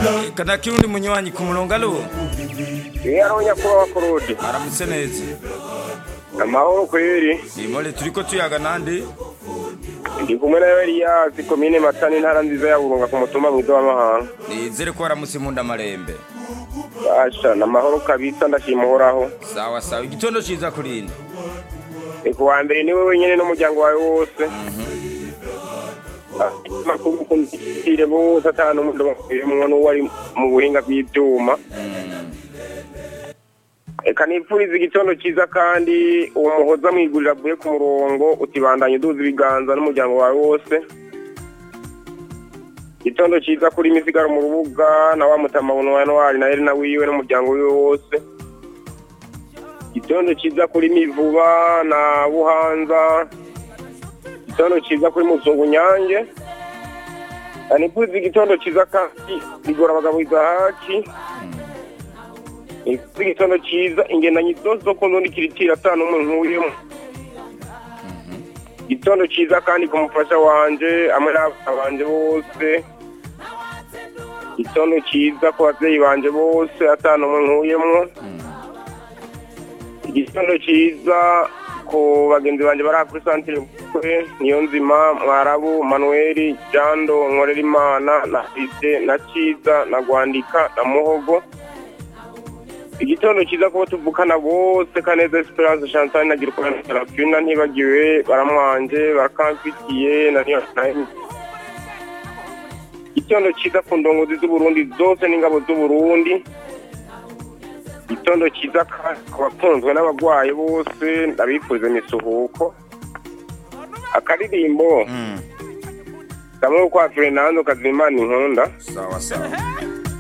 kana kirundi munywanyi ku murongo alo iyo ari nyakubahwa kurudi aramutse neza amahoro kweri nimore turiko tuyaga nande ndi kumwe na eliyasi komine matani intara nziza ya burunga ku mutumba mwiza w'amahanga nizere ko waramutse munda marembe basha ni amahoro kabisa ndashima uhoraho sawa sawa igitondo ciza kurinde ni ku wa mbere niwe wenyine n'umuryango wawe wose makuru kundikire bose atanu umuntu bakuyemwo n'uwo ari mu buhinga bw'ivyuma reka nipfuriza igitondo cyiza kandi uwo muhoza mwigurira avuye ku murongo utibandanye uduza ibiganza n'umuryango wawe wose igitondo cyiza kuri misigaro mu rubuga na wa mutamabuno wa ntwari na elina wiwe n'umuryango wiwe wose igitondo cyiza kuri mivuba na buhanza igitondo cyiza kuri muzungu nyange nipfuriza igitondo cyiza kandi rigora abagabo izahaki nipfuriza igitondo cyiza ingendanyi zose zo ku ndundi kiritira atanu umwe nkuyemo igitondo cyiza kandi ku mufasha wanje hamwe n'abana banje bose igitondo cyiza ku babyeyi banje bose atanu umwe nkuyemo igitondo cyiza ku bagenzi banjye bari kuri santire kure niyo nzima mwarabu manuweli jando nkorerimana na ise na cyiza na gwandika na muhogo igitondo cyiza kuba tuvukana bose kaneza esperance chantal na girukana na serafina ntibagiwe baramwanje barakamfitiye na niyo igitondo cyiza ku ndongozi z'uburundi zose n'ingabo z'uburundi igitondo cyiza ku bakunzwe n'abarwayi bose ndabifuriza imisuhuko akaririmbo kamwe kwa fernando kazimana inkunda sawa sawa